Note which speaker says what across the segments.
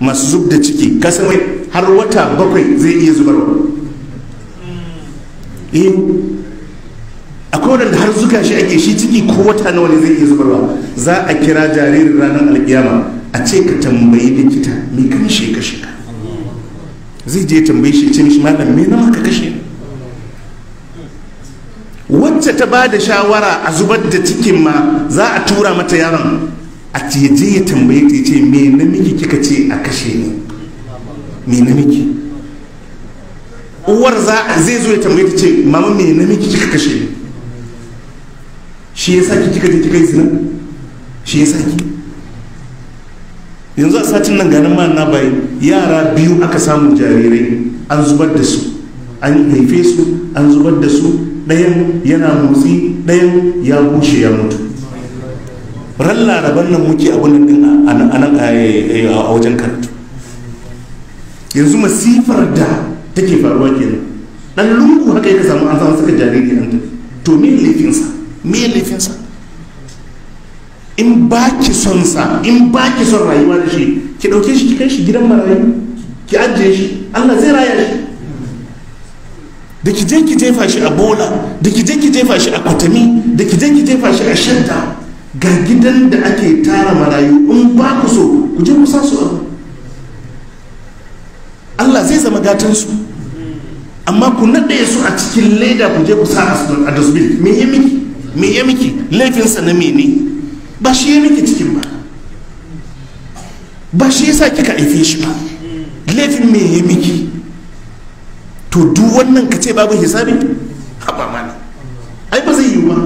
Speaker 1: masu zub da ciki kasamai har wata bakwai zai iya zubarwa eh akwai wadanda har zuga shi ake shi ciki ko wata nawa ne zai iya zubarwa za a kira jaririn ranar alkiyama a ce ka tambayi likita me kan shi kashe ka zai je tambayi shi ce mishi malam me na maka kashe wacce ta ba da shawara a zubar da cikin ma za a tura mata yaron a je ya tambaye ta ce me namiji kika ce a kashe ni me namiji uwar za zai zo ya tambaye ta ce mama me namiji kika kashe ni shi ya saki kika je kika yi zina shi ya saki yanzu a satin nan ganin ma na bai yara biyu aka samu jarirai an zubar da su an haife su an zubar da su ɗayan yana motsi ɗayan ya bushe ya mutu ran laraban nan muke abin din a nan a wajen karatu yanzu masifar da take faruwa kenan dan lungu haka ya samu an samu saka jariri an tafi to me laifinsa me laifinsa in ba ki son sa in ba ki son rayuwa da shi ki dauke shi ki kai shi gidan marayu ki ajiye shi Allah zai raya shi da ki je ki jefa shi a bola da ki je ki jefa shi a kwatami da ki je ki jefa shi a shanta ga gidan da ake tara marayu in ba ku so ku je ku sa su abu Allah zai zama gatansu amma ku naɗe su a cikin leda ku je ku sa a dustbin me ya miki me ya miki laifinsa na mene ba shi ya miki cikin ba ba shi yasa kika haife shi ba laifin me ya miki to duk wannan ka ce babu hisabi haɓa mana ai ba zai yiwu ba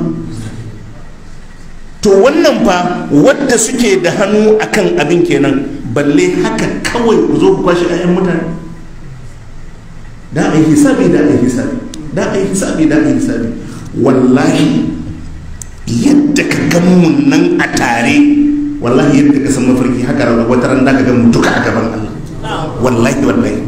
Speaker 1: to wannan fa wadda suke da hannu akan abin kenan balle haka kawai ku zo ku kwashe ayan mutane da a yi hisabi da a yi hisabi da a yi hisabi da a yi hisabi wallahi yadda ka gan mu nan a tare wallahi yadda ka san mafarki haka wata ran da ka gan mu duka a gaban Allah wallahi wallahi